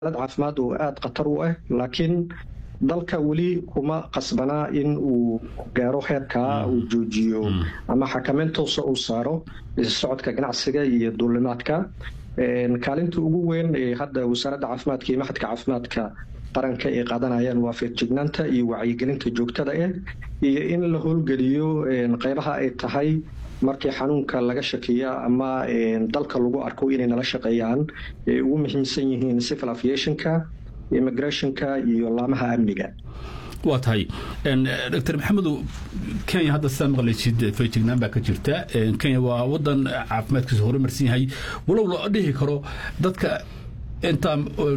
xaalad caafimaad oo aada khatar u ah laakiin dalka weli kuma qasbanaa in uu gaaro heerkaa uu joojiyo ama xakameyn toosa uu saaro socodka ganacsiga iyo duulimaadka kaalinta ugu weyn ee hadda wasaaradda caafimaadka iyo maxadka caafimaadka qaranka ay qaadanayaan waa feejignaanta iyo wacyigelinta joogtada ah iyo in la howlgeliyo qeybaha ay tahay markii xanuunka laga shakiya ama dalka lagu arko inay nala shaqeeyaan ay ugu muhiimsan yihiin civil aviationka immigrationka iyo laamaha amniga waa tahay dr maxamedow kenya hadda sidaa maqlaysid feejignaan baa ka jirta kenya waa wadan caafimaadkiisa horumarsan yahay walow loo dhihi karo dadka intaa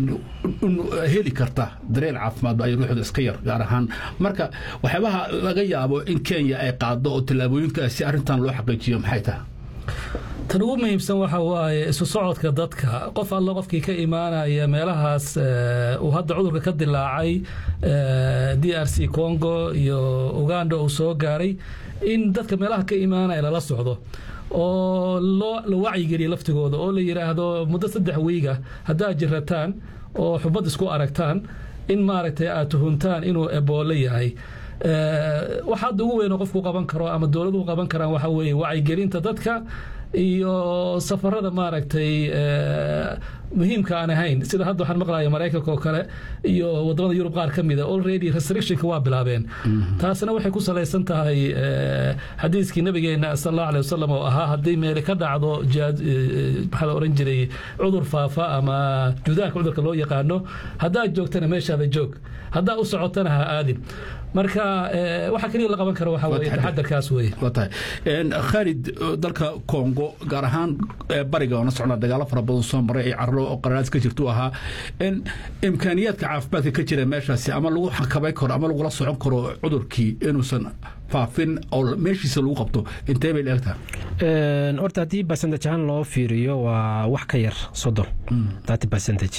heli karta dareen caafimaad ay ruuxda iska yar gaar ahaan marka waxyaabaha laga yaabo in kenya ay qaado oo tallaabooyinka si arrintan loo xaqiijiyo maxay tahay tan ugu muhiimsan waxa waaye isu socodka dadka qof alla qofkii ka imaanaya meelahaas uu hadda cudurka ka dilaacay d r c congo iyo uganda uu soo gaaray in dadka meelaha ka imaanaya lala socdo oo la wacyigeliya laftigooda oo la yidhaahdo muddo saddex wiiga haddaad jirataan oo xubad isku aragtaan in maaragtay aad tuhuntaan inuu eboole yahay waxa hadda ugu weyn oo qofku qaban karo ama dowladuhu qaban karaan waxa weeye wacyigelinta dadka iyo safarada maaragtay muhiimka aan ahayn sida hadda waxaan maqlaya maraykanka oo kale iyo wadamada yurub qaar ka mida already restrictionka waa bilaabeen taasina waxay ku salaysan tahay xadiiskii nabigeena sal allahu aleh wasalam oo ahaa haddii meeli ka dhacdo maxaa la oran jiray cudur faafa ama judaanka cudurka loo yaqaano haddaad joogtana meeshaada joog haddaa u socotana ha aadin marka waxa keliya la qaban karo waxa weye taxadarkaas weye waa tahay khaalid dalka congo gaar ahaan bariga oona socnaa dagaalo fara badan soo maray ee carro oo qaranaas ka jirtu ahaa imkaaniyaadka caafimaadka ka jira meeshaasi ama lagu xakabay karo ama lagula socon karo cudurkii inuusan faafin oo meeshiisa lagu qabto intee bay leegtaha horta haddii percentage ahaan loo fiiriyo waa wax ka yar soddon thirty percentage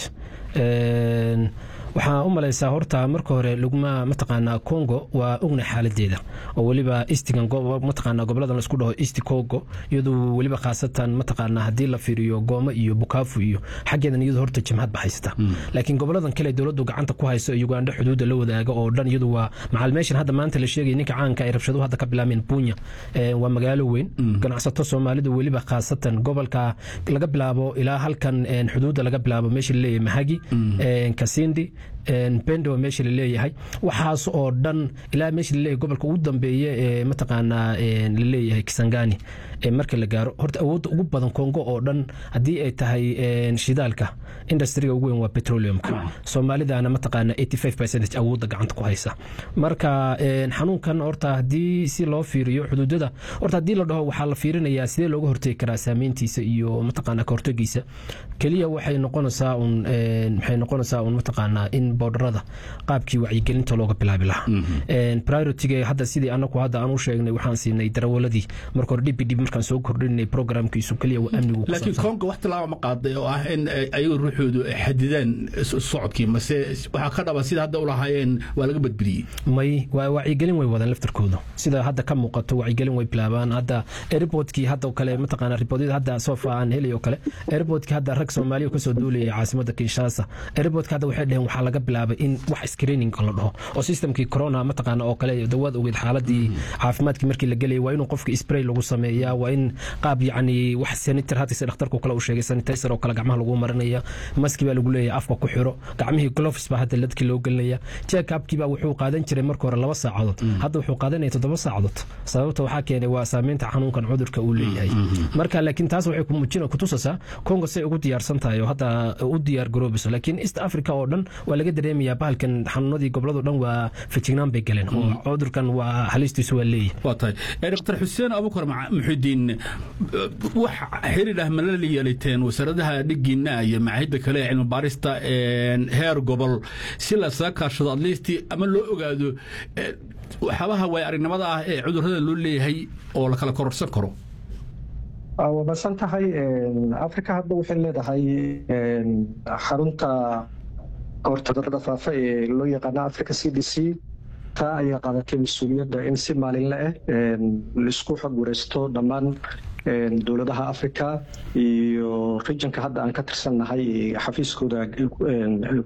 waxaa u malaysaa horta marka hore lugma mataqaanaa congo waa ogna xaaladeeda oo weliba istigan mataqaanaa goboladan laisku dhaho east congo iyadoo weliba khaasatan mataqaanaa haddii la fiiriyo gooma iyo bukaafu iyo xaggeedan iyadu horta jimhad ba haysata laakiin goboladan kale dowladdu gacanta ku hayso uganda xuduudda la wadaaga oo dhan iyadu waa macal meeshan hadda maanta la sheegaya ninka caanka ay rabshaduhu hadda ka bilaabeen bunya waa magaalo weyn ganacsato soomaalida weliba khaasatan gobolka laga bilaabo ilaa halkan xuduudda laga bilaabo meesha laleeyahay mahagi kasindi bendo meesha laleeyahay waxaas oo dhan ilaa meesha laleeyahay gobolka ugu dambeeye ee mataqaanaa laleeyahay kisangani marka la gaaro horta awoodda ugu badan kongo oo dhan haddii ay tahay shidaalka industriga ugu weyn waa petroleumka soomaalidana mataqaanaa eighty five percentage awoodda gacanta ku haysa marka xanuunkan horta haddii si loo fiiriyo xuduudada horta haddii la dhaho waxaa la fiirinayaa sidee looga hortegi karaa saameyntiisa iyo mataqaanaa kahortegiisa keliya waxay noqonaysaa un waxay noqonaysaa un mataqaanaa in boodharada qaabkii wacyigelinta looga bilaabi lahaa prioritiga hadda sidii anaku hadda aan u sheegnay waxaan siinay darawaladii marka hore dhib dhib markaan soo kordhinay programkiisu keliya waa amnigu laakiin konga wax tilaaba ma qaaday oo ah in ayagu ruuxoodu xadidaan socodkii mase waxaa ka dhaba sida hadda u lahaayeen waa laga badbadiyey may waa wacyigelin way wadaan laftarkooda sida hadda ka muuqato wacyigelin way bilaabaan hadda airportkii hadda kale mataqaanaa ribodyada hadda sofa aan helay oo kale airportkii hadda rag soomaaliya kasoo duulayay caasimada kinshasa airportka hadda waxay dheheen waxaa laga bilaabay in wax screening la dhaho oo systemkii corona mataqaana oo kale dawaad ogeed xaaladii caafimaadkii markii la gelayay waa inuu qofka spray lagu sameeyaa waa in qaab yacni wax sanitar hadda sida dhakhtarku kale uu sheegay sanitizer oo kale gacmaha lagu marinaya maski baa lagu leeyahay afka ku xiro gacmihii gloves baa hadda ladkii loo gelinaya check upkii baa wuxuu qaadan jiray marka hore laba saacadood hadda wuxuu qaadanaya toddoba saacadood sababta waxaa keenay waa saameynta xanuunkan cudurka uu leeyahay marka laakiin taas waxay kumujina kutusaysaa congo say ugu diyaarsan tahay oo hadda u diyaar garoobayso laakiin east africa oo dhan waa laga dareemayaa bahalkan xanuunadii gobolado dhan waa fejignaan bay galeen oo cudurkan waa halistiisu waa leeyahay waa tahay dr xuseen abukar muxidiin wax xiriir ah mala yeelateen wasaaradaha dhigiina iyo macaahidda kale ee cilmi baarista heer gobol si lasaga kaashado atleast ama loo ogaado waxyaabaha waay aragnimada ah ee cudurrada loo leeyahay oo la kala kororsan karo waa basan tahay africa hadda waxay leedahay xarunta kahorta cudurada faafa ee loo yaqaana africa c d c taa ayaa qaadatay mas-uuliyadda in si maalinle ah laisku xog wareysto dhammaan dowladaha africa iyo regionka hadda aan ka tirsannahay xafiiskooda